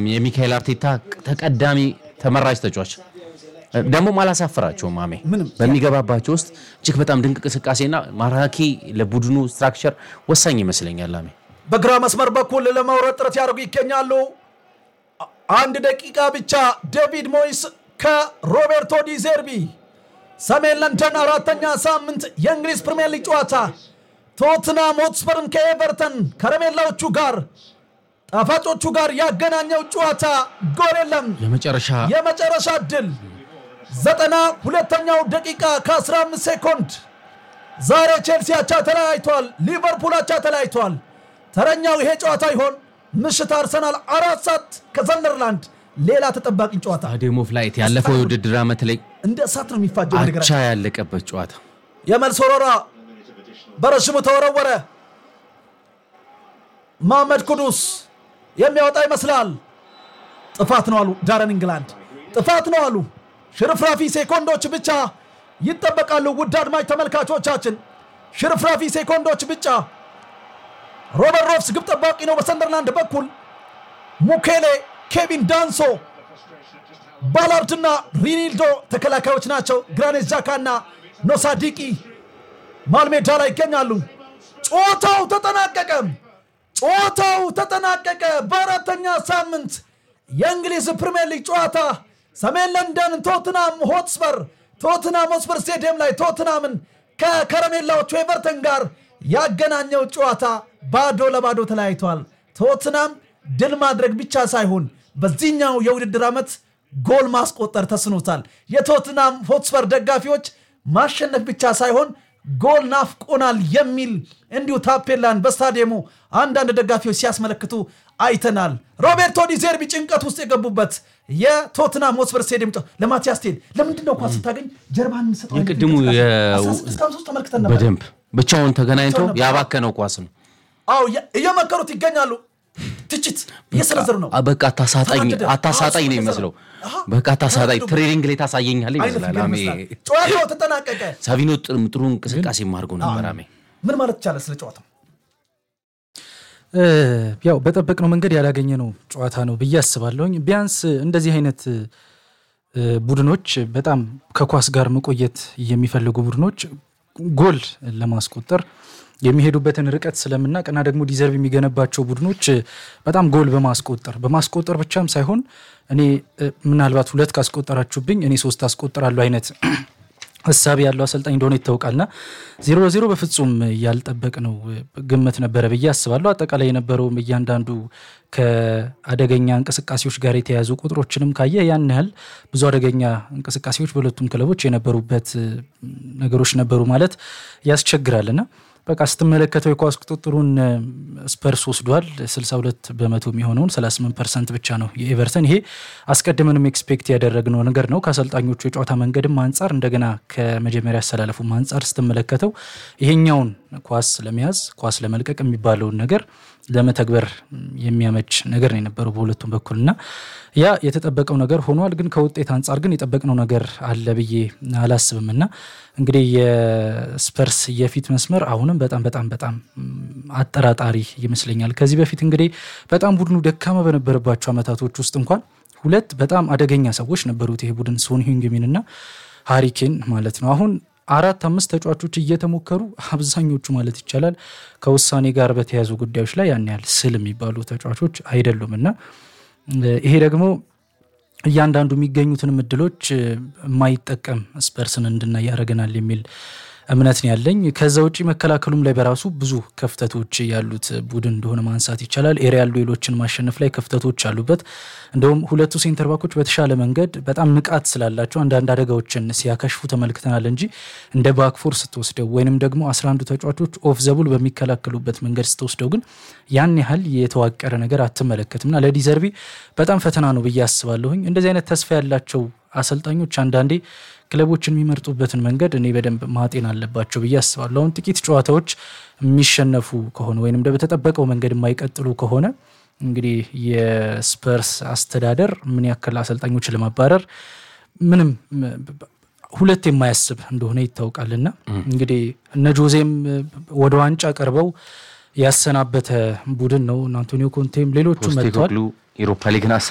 የሚካኤል አርቴታ ተቀዳሚ ተመራጭ ተጫዋች ደግሞም አላሳፈራቸውም። ማሜ በሚገባባቸው ውስጥ እጅግ በጣም ድንቅ እንቅስቃሴና ማራኪ ለቡድኑ ስትራክቸር ወሳኝ ይመስለኛል። ላሜ በግራ መስመር በኩል ለመውረድ ጥረት ያደርጉ ይገኛሉ። አንድ ደቂቃ ብቻ ዴቪድ ሞይስ ከሮቤርቶ ዲ ዜርቢ ሰሜን ለንደን አራተኛ ሳምንት የእንግሊዝ ፕሪምየር ሊግ ጨዋታ ቶትናም ሆትስፐርን ከኤቨርተን ከረሜላዎቹ ጋር ጣፋጮቹ ጋር ያገናኘው ጨዋታ ጎል የለም። የመጨረሻ የመጨረሻ ድል ዘጠና ሁለተኛው ደቂቃ ከ15 ሴኮንድ ዛሬ ቼልሲ አቻ ተለያይቷል። ሊቨርፑል አቻ ተለያይቷል። ተረኛው ይሄ ጨዋታ ይሆን? ምሽት አርሰናል አራት ሰዓት ከሰንደርላንድ ሌላ ተጠባቂ ጨዋታ ስታዲየም ኦፍ ላይት ያለፈው የውድድር ዓመት ላይ እንደ እሳት ነው የሚፋጀው። አቻ ነገራችን ያለቀበት ጨዋታ የመልስ ወረራ በረሽሙ ተወረወረ። መሐመድ ኩዱስ የሚያወጣ ይመስላል። ጥፋት ነው አሉ ዳረን ኢንግላንድ፣ ጥፋት ነው አሉ። ሽርፍራፊ ሴኮንዶች ብቻ ይጠበቃሉ። ውድ አድማጭ ተመልካቾቻችን ሽርፍራፊ ሴኮንዶች ብቻ። ሮበርት ሮፍስ ግብ ጠባቂ ነው በሰንደርላንድ በኩል ሙኬሌ፣ ኬቪን ዳንሶ፣ ባላርድና ሪኒልዶ ተከላካዮች ናቸው። ግራኔት ጃካና ኖሳዲቂ ማልሜዳ ላይ ይገኛሉ። ጨዋታው ተጠናቀቀ። ጨዋታው ተጠናቀቀ። በአራተኛ ሳምንት የእንግሊዝ ፕሪምየር ሊግ ጨዋታ ሰሜን ለንደን ቶትናም ሆትስፐር ቶትናም ሆትስፐር ስቴዲየም ላይ ቶትናምን ከከረሜላዎቹ ኤቨርተን ጋር ያገናኘው ጨዋታ ባዶ ለባዶ ተለያይቷል። ቶትናም ድል ማድረግ ብቻ ሳይሆን በዚህኛው የውድድር ዓመት ጎል ማስቆጠር ተስኖታል። የቶትናም ሆትስፐር ደጋፊዎች ማሸነፍ ብቻ ሳይሆን ጎል ናፍቆናል የሚል እንዲሁ ታፔላን በስታዲየሙ አንዳንድ ደጋፊዎች ሲያስመለክቱ አይተናል። ሮቤርቶ ዲ ዜርቢ ጭንቀት ውስጥ የገቡበት የቶትናም ሆትስፐር ስቴዲየም ጨዋታ ለማቲያስ ቴል ለምንድን ነው ኳስ ስታገኝ ጀርባን ሰጠው አይነት የቅድሙ እንቅስቃሴ? የ- 16 እስከ 53 ተመልክተን ነበር። በደንብ ብቻውን ተገናኝቶ ብቻውን ነበር። ያባከነው ኳስ ነው። አዎ እየ- እየመከሩት ይገኛሉ። ትችት እየሰነዘሩ ነው። አ- በቃ አታሳጣኝ ተናደደ። አታሳጣኝ ነው አዎ፣ የሚመስለው። አሃ። በቃ አታሳጣኝ ተናደዱ። ትሬኒንግ ላይ ታሳየኛል አይነት ይመስላል። ነገር አሜ ይመስላል። ጨዋታው ተጠናቀቀ። ሳቪኖ ጥሩ- ጥሩ እንቅስቃሴ አድርጎ ነበር። አሜ ምን ማለት ይቻላል ስለ ጨዋታው? እ፣ ያው በጠበቅነው መንገድ ያላገኘነው ጨዋታ ነው ብዬ አስባለሁኝ። ቢያንስ እንደዚህ አይነት እ፣ ቡድኖች በጣም ከኳስ ጋር መቆየት የሚፈልጉ ቡድኖች ጎል ለማስቆጠር የሚሄዱበትን ርቀት ስለምናቅ እና ደግሞ ዲዘርቭ የሚገነባቸው ቡድኖች እ፣ በጣም ጎል በማስቆጠር በማስቆጠር ብቻም ሳይሆን እኔ እ፣ ምናልባት ሁለት ካስቆጠራችሁብኝ እኔ ሶስት አስቆጠራለሁ አይነት እሳቤ ያለው አሰልጣኝ እንደሆነ ይታወቃልና ዜሮ ለዜሮ በፍጹም ያልጠበቅነው ግምት ነበረ ብዬ አስባለሁ። አጠቃላይ የነበረውም እያንዳንዱ ከአደገኛ እንቅስቃሴዎች ጋር የተያያዙ ቁጥሮችንም ካየ ያን ያህል ብዙ አደገኛ እንቅስቃሴዎች በሁለቱም ክለቦች የነበሩበት ነገሮች ነበሩ ማለት ያስቸግራልና በቃ ስትመለከተው የኳስ ቁጥጥሩን ስፐርስ ወስዷል። 62 በመቶ የሚሆነውን 38 ፐርሰንት ብቻ ነው የኤቨርተን። ይሄ አስቀድመንም ኤክስፔክት ያደረግነው ነገር ነው። ከአሰልጣኞቹ የጨዋታ መንገድም አንጻር እንደገና ከመጀመሪያ አሰላለፉም አንጻር ስትመለከተው ይሄኛውን ኳስ ለመያዝ ኳስ ለመልቀቅ የሚባለውን ነገር ለመተግበር የሚያመች ነገር ነው የነበረው በሁለቱም በኩል እና ያ የተጠበቀው ነገር ሆኗል። ግን ከውጤት አንጻር ግን የጠበቅነው ነገር አለ ብዬ አላስብም እና እንግዲህ የስፐርስ የፊት መስመር አሁንም በጣም በጣም በጣም አጠራጣሪ ይመስለኛል። ከዚህ በፊት እንግዲህ በጣም ቡድኑ ደካማ በነበረባቸው ዓመታቶች ውስጥ እንኳን ሁለት በጣም አደገኛ ሰዎች ነበሩት ይሄ ቡድን ሶን ሂንግሚን እና ሃሪኬን ማለት ነው። አሁን አራት አምስት ተጫዋቾች እየተሞከሩ አብዛኞቹ ማለት ይቻላል ከውሳኔ ጋር በተያያዙ ጉዳዮች ላይ ያን ያህል ስል የሚባሉ ተጫዋቾች አይደሉም እና ይሄ ደግሞ እያንዳንዱ የሚገኙትንም እድሎች የማይጠቀም ስፐርስን እንድናይ ያደርገናል የሚል እምነት ነው ያለኝ። ከዛ ውጭ መከላከሉም ላይ በራሱ ብዙ ክፍተቶች ያሉት ቡድን እንደሆነ ማንሳት ይቻላል። ኤሪያል ዱዌሎችን ማሸነፍ ላይ ክፍተቶች አሉበት። እንደውም ሁለቱ ሴንተር ባኮች በተሻለ መንገድ በጣም ንቃት ስላላቸው አንዳንድ አደጋዎችን ሲያከሽፉ ተመልክተናል እንጂ እንደ ባክፎር ስትወስደው ወይንም ደግሞ 11 ተጫዋቾች ኦፍ ዘቡል በሚከላከሉበት መንገድ ስትወስደው ግን ያን ያህል የተዋቀረ ነገር አትመለከትም እና ለዲዘርቢ በጣም ፈተና ነው ብዬ አስባለሁኝ። እንደዚህ አይነት ተስፋ ያላቸው አሰልጣኞች አንዳንዴ ክለቦችን የሚመርጡበትን መንገድ እኔ በደንብ ማጤን አለባቸው ብዬ አስባለሁ። አሁን ጥቂት ጨዋታዎች የሚሸነፉ ከሆነ ወይንም በተጠበቀው መንገድ የማይቀጥሉ ከሆነ እንግዲህ የስፐርስ አስተዳደር ምን ያክል አሰልጣኞችን ለማባረር ምንም ሁለት የማያስብ እንደሆነ ይታወቃልና እንግዲህ እነ ጆዜም ወደ ዋንጫ ቀርበው ያሰናበተ ቡድን ነው። አንቶኒዮ ኮንቴም ሌሎቹ መጥተዋል። ፖስቴኮግሉ ኢሮፓ ሊግን